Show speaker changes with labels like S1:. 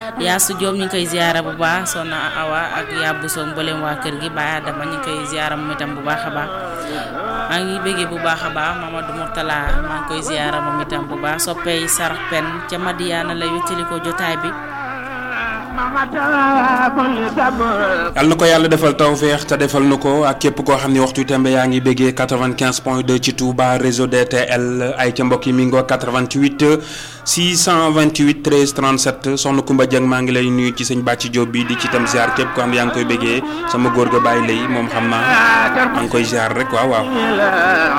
S1: Yaasu Diop ñu ngi koy ziara bu baax Soxna Awa ak Yabou Sow mboolem waa kër gi Baye Adama ñu ngi koy ziara moom itam bu baax a baax maa ngi bëggee bu baax a baax Mamadou Mourtala maa ngi koy ziara moom itam bu baax soppey sarax pen ca Madiana la wéttali ko jotaay bi
S2: yal na ko yàlla defal tawféex te defal na ko ak képp koo xam ne waxtu tembe yaa ngi béggee 95 point 2 ci Touba réseau DTL ay ca mbokk yi mi ngoo 88 628 13 37 soxna Kumba Dieng maa ngi lay nuyu ci sëñ Bàcci Diop bi di ci tam ziar képp koo xam ne yaa ngi koy béggee sama góor ga bàyyi lay moom xam naa maa ngi koy ziar rek waaw waaw